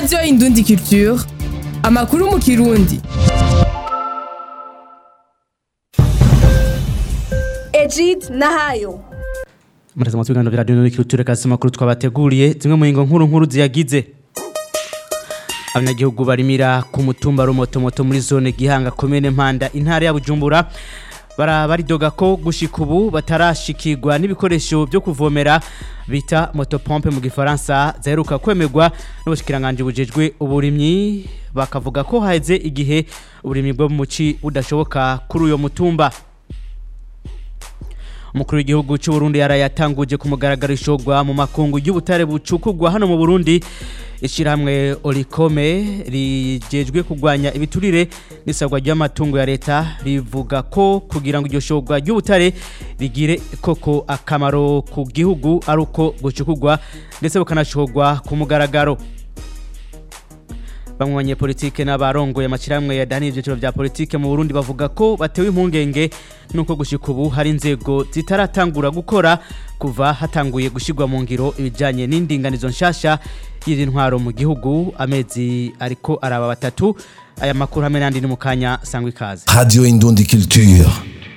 radiyo indundi culture amakuru mu kirundi Egid Nahayo Muraza mu biganiro vya radio n'ikiruture kasi makuru twabateguriye zimwe mu ngo nkuru nkuru ziyagize Abanyagihugu barimira ku mutumba rumoto moto muri zone Gihanga komene Mpanda intara ya Bujumbura bara baridoga ko gushika ubu batarashikirwa n'ibikoresho byo kuvomera bita motopompe mu gifaransa zaheruka kwemerwa n'ubushikiranganje bujejwe uburimyi bakavuga ko haheze igihe uburimyi bwo mu ci budashoboka kuri uyo mutumba umukuru w'igihugu cy'u Burundi yarayatanguje ku mugaragaro ishogwa mu makungu y'ubutare bucukugwa hano mu Burundi ishyirahamwe Olikome rigejwe kurwanya ibiturire n'isabwa ry'amatungo ya leta rivuga ko kugira ngo iryo shogwa ry'ubutare rigire koko akamaro ku gihugu ari uko gucukugwa ndetse bukanashogwa ku mugaragaro bamwe banyepolitike n'abarongoye amashyirahamwe yadaniye ibyiciro bya politike mu Burundi bavuga ko batewe impungenge nuko gushika ubu hari inzego zitaratangura gukora kuva hatanguye gushyirwa mu ngiro ibijyanye n'indinganizo nshasha y'izi ntwaro mu gihugu amezi ariko araba batatu aya makuru hamwe n'andi ni mu kanya sangwa ikaze Radio Indundi Culture.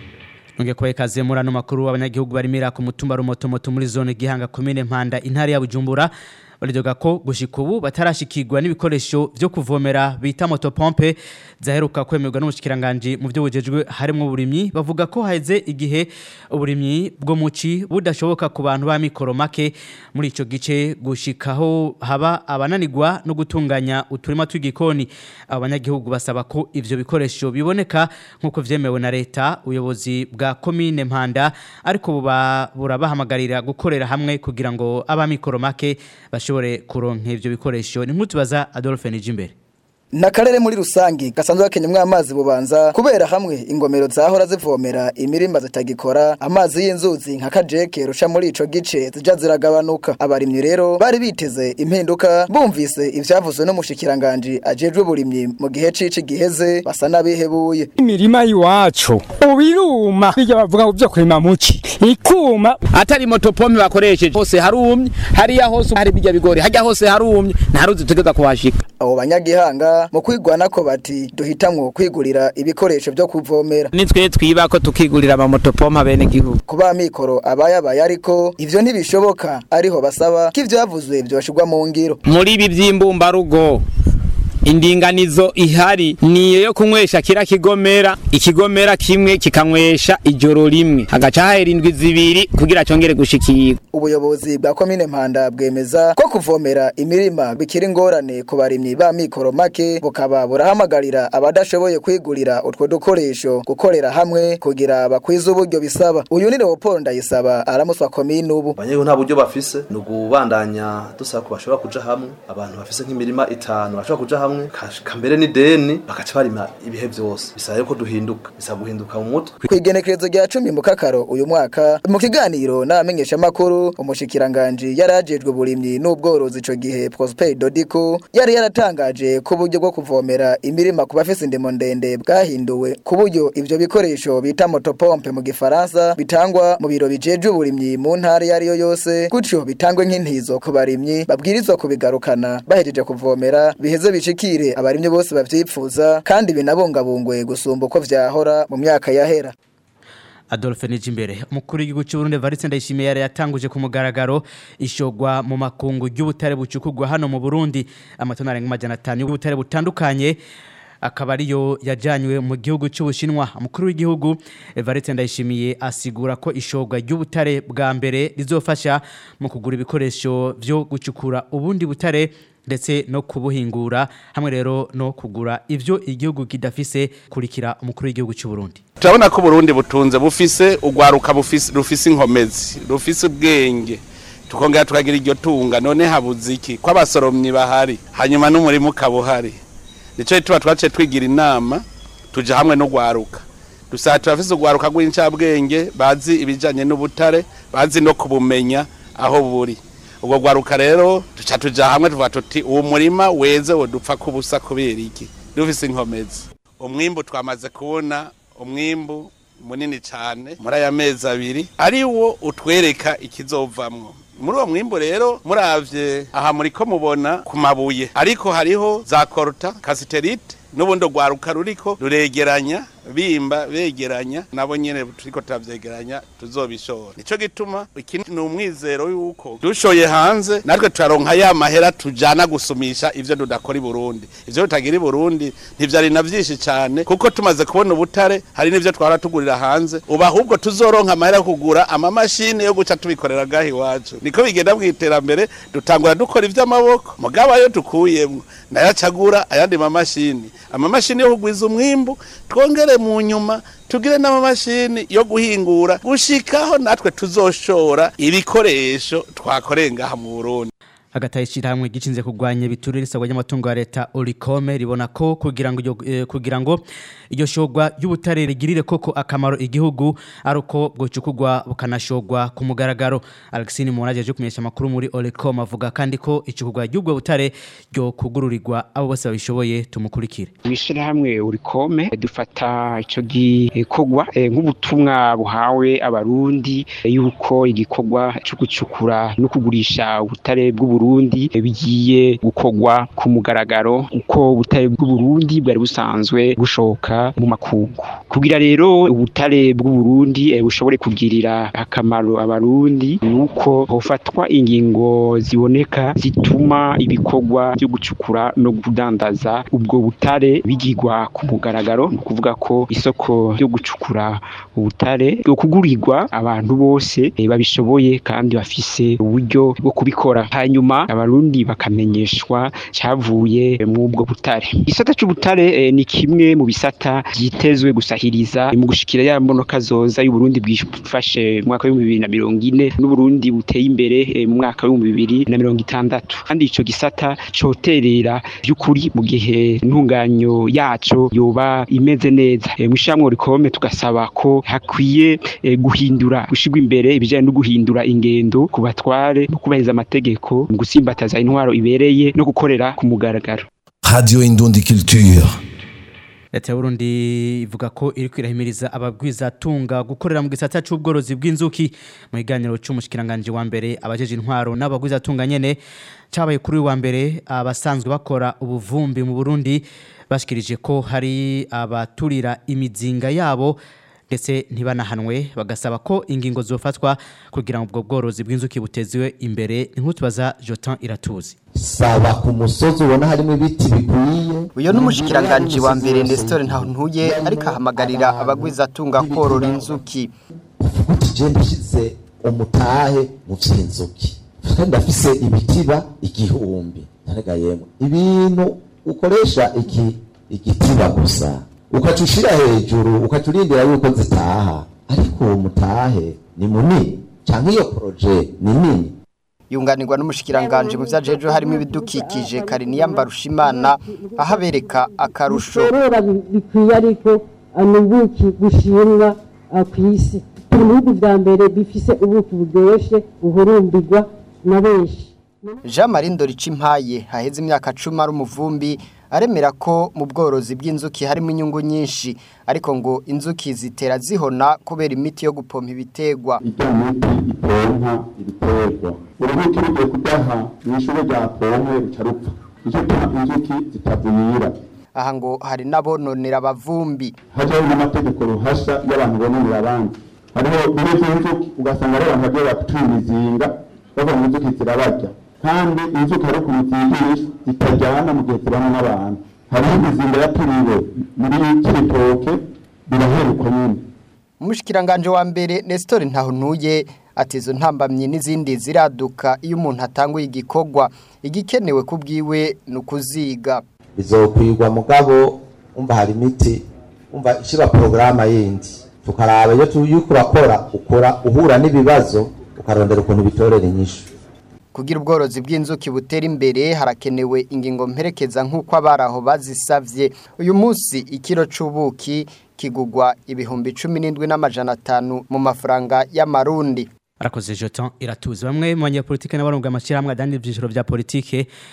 Nunge kubaye ikaze muri ano makuru abanyagihugu barimira ku mutumba rumotomoto muri zone Gihanga komine Mpanda intara ya Bujumbura baridoga ko gushika ubu batarashikirwa n'ibikoresho byo kuvomera bita motopompe zaheruka kwemerwa n'umushikiranganje mu byo bujejwe harimo uburimyi bavuga ko haheze igihe uburimyi bwo muci budashoboka ku bantu ba mikoro make muri ico gice gushikaho haba abananirwa no gutunganya uturima tw'igikoni abanyagihugu basaba ko ivyo bikoresho biboneka nkuko vyemewe na leta ubuyobozi bwa komine Mpanda ariko buba burabahamagarira gukorera hamwe kugira ngo abamikoro make bashobore kuronka ivyo bikoresho ni nkutubaza Adolphe Nijimbere Nakarere muri rusangi gasanzwe gakenyemwe amazi bubanza kubera hamwe ingomero zahora zivomera imirima zitagikora amazi y'inzuzi nka kajeke rusha muri ico gice zija ziragabanuka abarimyi rero bari biteze impinduka bumvise ivyavuzwe n'umushikiranganje ajejwe burimyi mu gihe cici giheze basa nabihebuye imirima y'iwacu ubiruma bijya bavuga ngo byo kurima muki ikuma atari motopompe bakoresheje hose harumye hariya hose hari bijya bigori hajya hose harumye nta ruzi tutegeza kuhashika abo banyagihanga mu kwigwana ko bati duhitamwo kwigurira ibikoresho byo kuvomera nitwe twiba ko tukigurira ama motopompe abene gihugu kuba mikoro abayabaye ariko ivyo ntibishoboka ariho basaba ko ivyavuzwe vyoshirwa mu ngiro muri ibi by'imbumbarugo indinganizo ihari niyo yo kunywesha kira kigomera ikigomera kimwe kikanywesha ijoro rimwe hagaca hahera indwi zibiri kugira cyongere gushikirwa ubuyobozi bwa komine mpanda bwemeza ko kuvomera imirima bikiri ingorane ku barimyi ba mikoro make bukaba burahamagarira abadashoboye kwigurira utwo dukoresho gukorera hamwe kugira bakwize uburyo bisaba uyu ni Leopold Ndayisaba aramuswa komine ubu abanyagihugu nta buryo bafise ni ugubandanya dusaba ko bashobora kuja hamwe abantu bafise nk'imirima itanu bashobora kuja hamwe kambere ni deni bagaca barima ibihe vyose bisaba yuko duhinduka bisaba guhinduka mu mutwe kwigenekerezo rya cumi mu kakaro uyu mwaka mu kiganiro n'abamenyesha makuru umushikiranganje yarajejwe burimyi n'ubworozi ico gihe Prosper Dodiko yari yaratangaje ko uburyo bwo kuvomera imirima ku bafise indemo ndende bwahinduwe ku buryo ivyo bikoresho bita motopompe mu gifaransa bitangwa mu biro bijejwe uburimyi mu ntara iyo ariyo yose gutyo bitangwe nk'intizo ku barimyi babwirizwa kubigarukana bahejeje kuvomera biheze bishikire abarimyi bose bavyipfuza kandi binabungabungwe gusumba uko vyahora mu myaka yahera Adolphe Nijimbere umukuru w'igihugu cy'u Burundi Evariste Ndayishimiye yari yatanguje ku mugaragaro ishogwa mu makungu y'ubutare bucukugwa hano mu Burundi amatona arenga amajana 5 y'ubutare butandukanye akaba ariyo yajanywe mu gihugu cy'ubushinwa umukuru w'igihugu Evariste Ndayishimiye asigura ko ishogwa ry'ubutare bwa mbere rizofasha mu kugura ibikoresho byo gucukura ubundi butare ndetse no kubuhingura hamwe rero no kugura ivyo igihugu kidafise kurikira umukuru w'igihugu cy'u Burundi turabona ko Burundi butunze bufise ugwaruka bufise rufise inkomezi rufise ubwenge tukongera tukagira iryo tunga none habuze iki ko abasoromyi bahari hanyuma n'umurimo ukabuhari nico tuba twaciye twigira inama tuja hamwe no gwaruka dusaba turafise ugwaruka rw'incabwenge bazi ibijanye n'ubutare bazi no kubumenya aho buri ubwo gwaruka rero duca tuja hamwe tuvuga tuti uwo murima weze wodupfa kubusa kubera iki dufise inkomezi umwimbu twamaze kubona umwimbu munini cyane muri aya mezi abiri ari wo utwereka ikizovamwo muri uwo mwimbu rero muravye aha muriko mubona ku mabuye ariko hariho za korta kasiterite n'ubundi rwaruka ruriko ruregeranya bimba begeranya nabo nyene turiko turavyegeranya tuzobishora nico gituma iki ni umwizero yuko dushoye hanze natwe turaronka ya mahera tujana gusumisha ivyo tudakora i Burundi ivyo tutagira i Burundi ntivyari na vyinshi cane kuko tumaze kubona ubutare hari n'ivyo twara tugurira hanze ubu ahubwo tuzoronka amahera yo kugura amamashini yo guca tubikorera gahi iwacu niko bigenda mw'iterambere dutangura dukora ivy'amaboko mugabo ayo dukuyemwo nayo acagura ayandi mamashini amamashini yo kugwiza umwimbu twongere mu nyuma tugire n'amamashini yo guhingura gushikaho natwe tuzoshora ibikoresho twakoreye ngaha mu Burundi hagati y'ishyirahamwe gicinze kurwanya ibiturire isabwa ry'amatungo ya leta orikome ribona ko kugira ngo iryo- eh, kugira ngo iryo shogwa ry'ubutare rigirire koko akamaro igihugu ari uko bwocukugwa bukanashogwa ku mugaragaro alexine munaje aje kumenyesha amakuru muri orikome avuga kandi ko icukugwa ry'ubwo butare ryo kugururirwa abo bose babishoboye tumukurikire mw'ishyirahamwe urikome dufata icyo gikorwa eh, nk'ubutumwa buhawe abarundi eh, yuko igikorwa cyo gucukura no kugurisha ubutare bw'uburundi eh, bigiye gukorwa ku mugaragaro uko ubutare bw'uburundi bwari busanzwe bushoka mu makungu kugira rero ubutare bw'uburundi eh, bushobore kugirira akamaro abarundi ni uko hofatwa ingingo ziboneka zituma ibikorwa byo gucukura no kudandaza ubwo butare bigirwa ku mugaragaro ni ukuvuga ko isoko ryo gucukura ubutare bwo kugurirwa abantu bose eh, babishoboye kandi bafise uburyo bwo kubikora hanyuma abarundi bakamenyeshwa cyavuye mu ubwo butare igisata c'ubutare eh, ni kimwe mu bisata byitezwe gusahiriza mu gushikira ya mbonoka zoza y'uburundi bwifashe mu mwaka w'ibihumbi bibiri na mirongo ine n'uburundi buteye imbere eh, mu mwaka w'ibihumbi bibiri na mirongo itandatu kandi ico gisata coterera by'ukuri mu gihe intunganyo yaco yoba imeze neza Eh, mw'ishamwe rikome tugasaba ko hakwiye eh, guhindura gushirwa imbere ibijanye no guhindura ingendo ku batware no kubahiriza amategeko mu gusimbataza intwaro ibereye no gukorera ku mugaragaro Radio Indundi Culture. leta y'uburundi ivuga ko iri kwirahimiriza abagwizatunga gukorera mu gisata c'ubworozi bw'inzuki mu kiganiro c'umushikiranganje wa mbere abajeje intwaro n'abagwizatunga nyene cabaye kuri uyu wa mbere abasanzwe bakora ubuvumbi mu burundi bashikirije ko hari abaturira imizinga yabo ndetse ntibanahanwe bagasaba ko ingingo zofatwa kugira ngo ubwo bworozi bw'inzuki butezwe imbere inkutubaza Jotin Iratuzi saba ku musozi ubona harimo ibiti bikwiye uyo n'umushikiranganji wa mbere Nestor Ntantuye ariko ahamagarira abagwizatunga korora inzuki uti je ndashize umutahe mu vy'inzuki kandi ndafise ibitiba igihumbi ntarega yemwe ibintu ukoresha iki igitiba gusa ukaca ushira hejuru ukaca urindira yuko zitaha ariko uwo mutahe ni munini canke iyo proje ni nini yunganirwa n'umushikiranganji mu vyajeje harimo ibidukikije Kariniya Mbarushimana ahabereka akarusho korora bikwiye ariko ni ubuki bushimwa ah, kw'isi turi mu bihugu vya mbere bifise ubuki buryoshe buhurumbirwa na benshi Jean Marie Ndoricimpaye haheze imyaka 10 ari umuvumbi aremera ko mu bworozi bw'inzuki harimo inyungu nyinshi ariko ngo inzuki zitera zihona kubera imiti yo gupompa ibitegwa ipompa ibiterwa urubuto rugiye kudaha mw'ishure rya pompe ruca rupfa nicyo gituma inzuki zitavuyira aha ngo hari n'abononera abavumbi hajaho n'amategeko ruhasha y'abantu bononera abandi hariho bimwe vy'inzuki ugasanga ari abantu bagiye batura imizinga bavuga ngo inzuki zirabarya kandi inzuki ari ku mizingirisha zitajyana mu gihe zibana n'abantu hariho imizinga yaturiwe muri kibitoke biraheruka nyine umushikiranganje wa mbere Nestor Ntahuntuye ati izo ntambamye n'izindi ziraduka iyo umuntu atanguye igikorwa igikenewe kubwiwe ni ukuziga bizokwirwa mugabo umva hari imiti umva ishiba porogaramu yindi tukaraba iyo tuyuko urakora ukora uhura n'ibibazo ukarondera ukuntu bitorera inyishu kugira ubworozi bw'inzuki butera imbere harakenewe ingingo mperekeza nk'uko abaraho bazisavye uyu munsi ikiro c'ubuki kigugwa ibihumbi cumi n'indwi n'amajana atanu mu mafaranga y'amarundi arakoze Jotin Iratuzi bamwe mu banyapolitike n'abarongo amashyirahamwe adani ibyiciro bya politike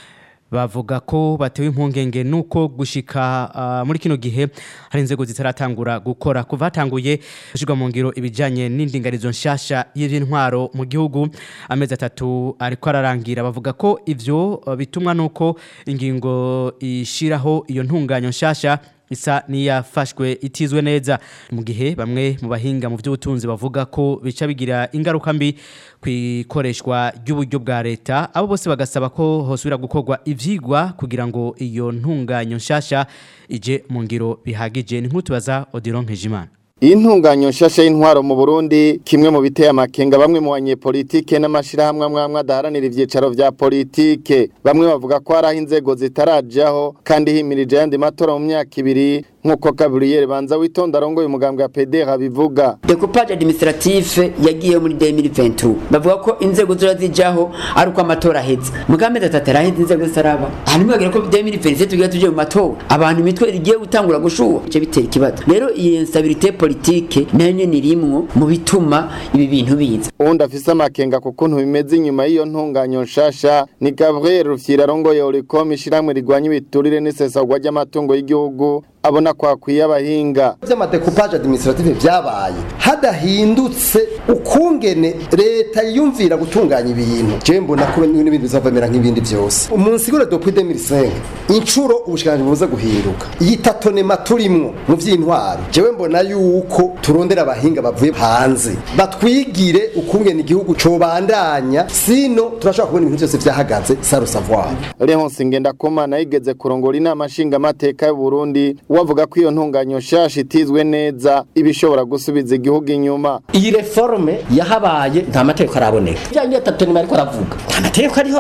bavuga ko batewe impungenge nuko gushika uh, muri kino gihe hari inzego zitaratangura gukora kuva hatanguye gushirwa mu ngiro ibijanye n'indinganizo nshasha y'intwaro mu gihugu amezi atatu ariko ararangira bavuga ko ivyo uh, bitumwa nuko ingingo ishiraho iyo ntunganyo nshasha isa niyafashwe itizwe neza mu gihe bamwe mu bahinga mu by'ubutunzi bavuga ko bica bigira ingaruka mbi ku ikoreshwa ry'uburyo bwa leta abo bose bagasaba ko hosubira gukorwa ivyigwa kugira ngo iyo ntunganyo nshasha ije mu ngiro bihagije ni nk'utubaza Odilon Nkejimana iyi ntunganyo nshasha y'intwaro mu Burundi kimwe mu biteye amakenga bamwe mu banyepolitike n'amashirahamwe amwe amwe adaharanira ivyicaro vya politike bamwe bavuga ko hari aho inzego zitarajaho kandi himirije ayandi matora mu myaka ibiri nk'uko Gabriel Banza witonda arongoye umugambwe wa PDR bivuga decoupage administratif yagiye muri 2022 bavuga ko inzego zora zijaho ari uko amatora aheze mugambe datatera aheze inzego zisaraba hanyuma bagira ko 2027 tugiye tuje mu matora abantu imitwe igiye gutangura gushuha ico bitera ikibazo rero iyi instabilité politique nayo ni rimwo mu bituma ibi bintu biza uwundi afise amakenga ku kuntu bimeze inyuma y'iyo ntunganyo nshasha ni Gabriel Rufyira arongoye Oricom ishiramwe rigwanya ibiturire n'isesagwa ry'amatungo y'igihugu abona kwakwiye abahinga vy'amadekupaje administrative vyabaye hadahindutse ukungene leta yiyumvira gutunganya ibintu je mbona ko n'ibindi bizavamera nk'ibindi vyose umunsigure depuis 2005 incuro ubushikanje buze guhinduka yitatonema turimwo mu vy'intwaro jewe mbona yuko turondera abahinga bavuye hanze batwigire ukungene igihugu cobandanya sino turashobora kubona ibintu byose vyahagaze sans savoir Leonce Ngendakumana yigeze kurongora inama nshingamateka y'u Burundi wavuga ko iyo ntunganyo nshasha itizwe neza ibishobora gusubiza igihugu inyuma iyi reforme yahabaye nta mategeko araboneka byangiye atatu ni ariko aravuga nta mategeko ariho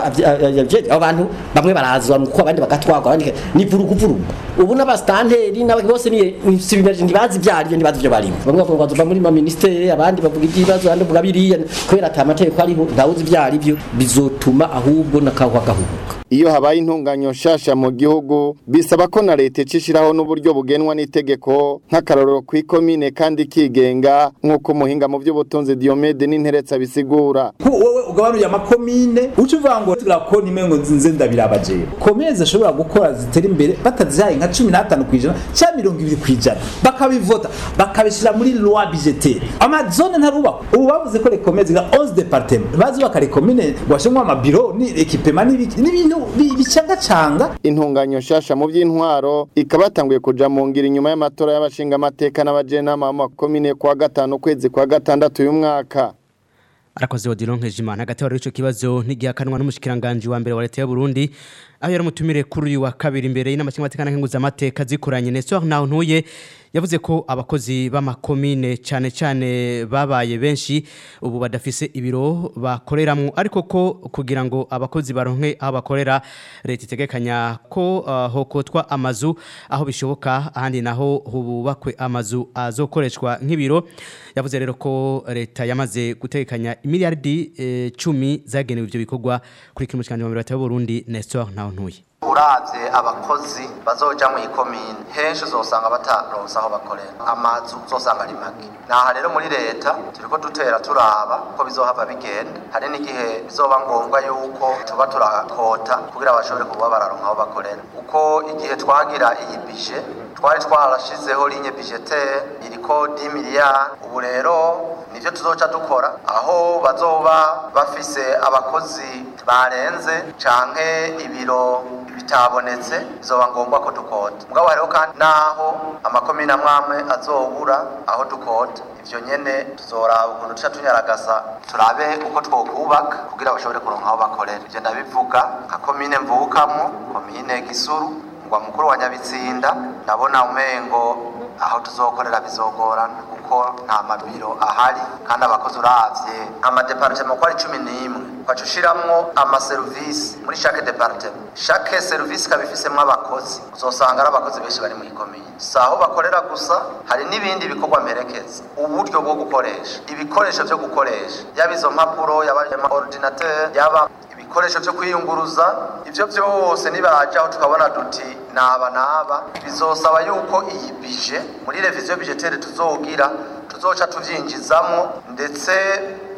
abantu bamwe barazwa nuko abandi bagatwagwa abandi ni vurugu vurugu ubu n'abastanteri n'abandi bose ni sibimeje ntibazi byaryo ntibazi byo barimo bamwe bavuga bazuva muri ma ministere abandi bavuga iby'ibibazo abandi bavuga biriya kubera ata mategeko ariho ntawuzi byari byo bizotuma ahubwo nakahwa gahubuka iyo habaye intunganyo nshasha mu gihugu bisaba ko na leta icishiraho n'uburyo bugenwa n'itegeko nk'akarorero ku ikomine kandi kigenga nk'uko umuhinga mu by'ubutunzi Diomede n'interetsa bisigura wowe ugabanuye amakomine uca uvuga ngo turakona imwe ngo nzinze ndabiraba jewe komine zishobora gukora zitera imbere batazihaye nka cumi n'atanu ku ijana cyangwa mirongo ibiri ku ijana bakabivota bakabishyira muri loi budgetaire amazone ntarubakwa ubu bavuze ko rekomine ziga 11 departement bazubaka rekomine washemwe amabiro ni ekipema n'ibintu bicangacanga intunganyo nshasha mu by'intwaro ikaba yatanguye kuja mu ngira inyuma y'amatora y'abashingamateka n'abajenama b'amakomine kwa gatanu ukwezi kwa gatandatu uyu mwaka arakoze Odilon Nkejimana hagati wari ico kibazo n'igihakanwa n'umushikiranganje wa mbere wa leta y'u Burundi aho yari umutumire kuri uyu wa kabiri imbere y'inama nshingamateka n'amateka zikoranye Nestor naho ntuye yavuze ko abakozi b'amakomine cyane cyane babaye benshi ubu badafise ibiro bakoreramwo ariko ko kugira ngo abakozi baronke aho bakorera leta itegekanya ko uh, hokotwa amazu aho bishoboka ahandi naho hubakwe amazu azokoreshwa nk'ibiro yavuze rero ko leta yamaze gutegekanya imiliyardi eh, cumi zagenewe ivyo bikorwa kuri kimwe cyane mu leta Burundi Nestor naho ntuye uravye abakozi bazoja mu ikomine henshi uzosanga bataronse aho bakorera amazu uzosanga ari make naha rero muri leta turiko dutera turaba ko bizohava bigenda hari n'igihe bizoba ngombwa yuko tuba turakota kugira bashobore kuba bararonka aho bakorera uko igihe twagira iyi bije twari twarashizeho linye budgetaire iriko 10 miliyari ubu rero nivyo tuzoca dukora aho bazoba bafise abakozi barenze canke ibiro bitabonetse bizoba ngombwa ko dukota mugabo hariho kandi naho amakomine amwe amwe azobura aho dukota ivyo nyene tuzoraba ukuntu tuca tunyaragasa turabe uko twokubaka kugira bashobore kuronka aho bakorera ivyo ndabivuga nka komine mvukamwo komine gisuru ngwa mukuru wa nyabitsinda ndabona umengo aho tuzokorera bizogorana kuko nta mabiro ahari kandi abakozi uravye amadepartement ko ari cumi n'imwe ukaca ushiramwo amaserivisi muri chaque departement chaque service ikaba ifisemwo abakozi uzosanga ari abakozi benshi bari muri komine si aho bakorera gusa hari n'ibindi bikorwa mperekeza uburyo bwo gukoresha ibikoresho vyo gukoresha yaba izo mpapuro yaba ordinateur yaba ibikoresho vyo kwiyunguruza ivyo vyose nibarajaho tukabona duti naba naba bizosaba yuko iyi bije muri reviziyo budgetaire tuzogira tuzoca tuvyinjizamwo ndetse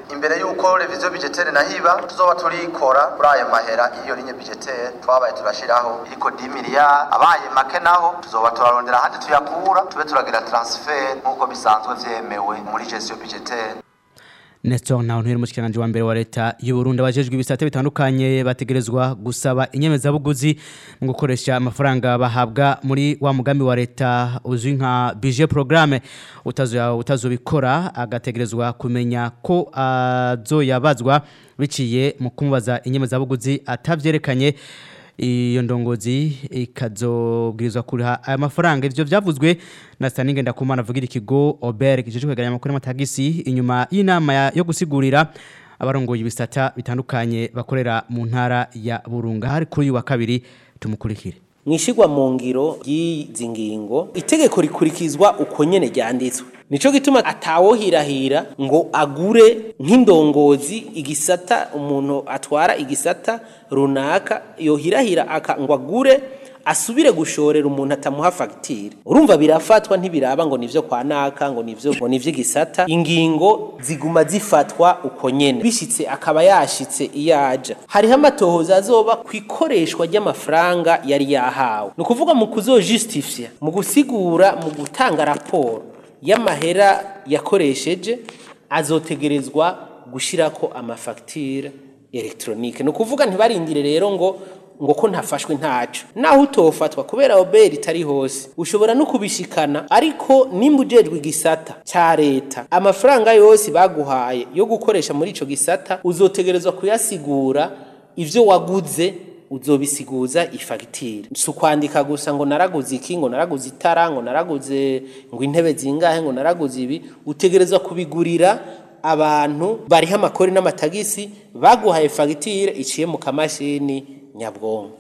imbere y'uko reviziyo budgetaire nahiba tuzoba turikora kuri ayo mahera iyo linye budgetaire twabaye turashiraho iriko 10 miliyari abaye make naho tuzoba turarondera ahandi tuyakura tube turagira transfer nk'uko bisanzwe vyemewe muri gestion budgetaire Nestor Ntawuntwere umushikiranganje wa mbere wa leta y'u Burundi abajejwe ibisate bitandukanye bategerezwa gusaba inyemezabuguzi mu gukoresha amafaranga bahabwa muri wa mugambi wa leta uzwi nka budget programme utazo utazobikora agategerezwa kumenya ko azoyabazwa biciye mu kumubaza inyemezabuguzi atavyerekanye iyo ndongozi ikazobwirizwa kuriha aya mafaranga ivyo vyavuzwe na Staninge ndakumana avugira ikigo Oberg kijeje kwegeranya amakuru y'amatagisi inyuma y'inama ya- yo gusigurira abarongoye ibisata bitandukanye bakorera mu ntara ya Burunga hari kuri uyu wa kabiri tumukurikire mwishigwa mu ngiro y'izi ngingo itegeko rikurikizwa uko nyene ryanditswe nico gituma atawohirahira ngo agure nk'indongozi igisata umuntu atwara igisata runaka yohirahira aka ngo agure asubire gushorera umuntu atamuha fagitire urumva birafatwa ntibiraba ngo nivyo kwa naka ngo nivyo ngo nivyo gisata ingingo ziguma zifatwa uko nyene bishitse akaba yashitse iyaja hariho amatohoza azoba ku ikoreshwa ry'amafaranga yari yahawe ni ukuvuga mu kuzojustifya mu gusigura mu gutanga raporo y'amahera yakoresheje azotegerezwa gushirako amafagitire electronique ni ukuvuga ntibarindire rero ngo ngo ko ntafashwe ntaco naho utofatwa kubera oberi itari hose ushobora no kubishikana ariko nimba ujejwe igisata ca leta amafaranga yose baguhaye yo gukoresha muri ico gisata uzotegerezwa kuyasigura ivyo waguze uzobisiguza ifagitire si ukwandika gusa ngo naraguze iki ngo naraguze itara ngo naraguze ngo intebe zingahe ngo naraguze ibi utegerezwa kubigurira abantu bariho amakori n'amatagisi baguhaye fagitire iciye mu kamashini nyabwonko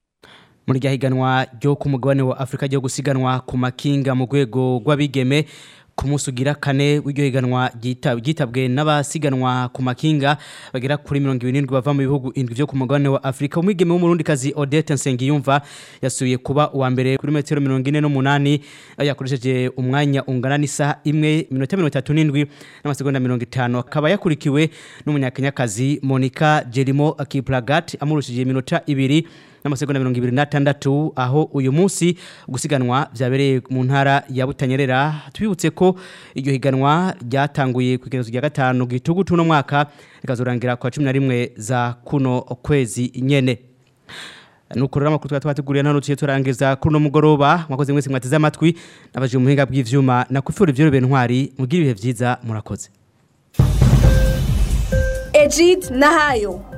muri rya higanwa ryo ku mugabane wa Afrika ryo gusiganwa ku makinga mu rwego rw'abigeme ku munsi ugira kane w'iryo higanwa ryita- ryitabwe n'abasiganwa ku makinga bagera kuri mirongo irindwi bava mu bihugu indwi byo ku mugabane wa Afrika umwigeme w'umurundikazi Odette Nsengiyumva yasubiye kuba uwa mbere kuri metero mirongo ine n'umunani aho yakoresheje umwanya ungana n'isaha imwe minota mirongo itatu n'indwi n'amasegonda mirongo itanu akaba yakurikiwe n'umunyakenyakazi Monica Jerimo Kiplagat amurushije iminota ibiri n'amasegonda mirongo ibiri n'atandatu aho uyu munsi gusiganwa byabereye mu ntara ya Butanyerera tubibutse ko iryo higanwa ryatanguye ku igenezo rya gatanu gitugutu no mwaka rikazorangira kwa cumi na rimwe za kuno kwezi nyene nuko rero amakuru twari twateguriye hano tugiye turangiza kuri uno mugoroba mwakoze mwese mwateze amatwi nabaje mu buhinga bw'ivyuma nakufura ivyo ntwari mugire ibihe vyiza murakoze Ejid Nahayo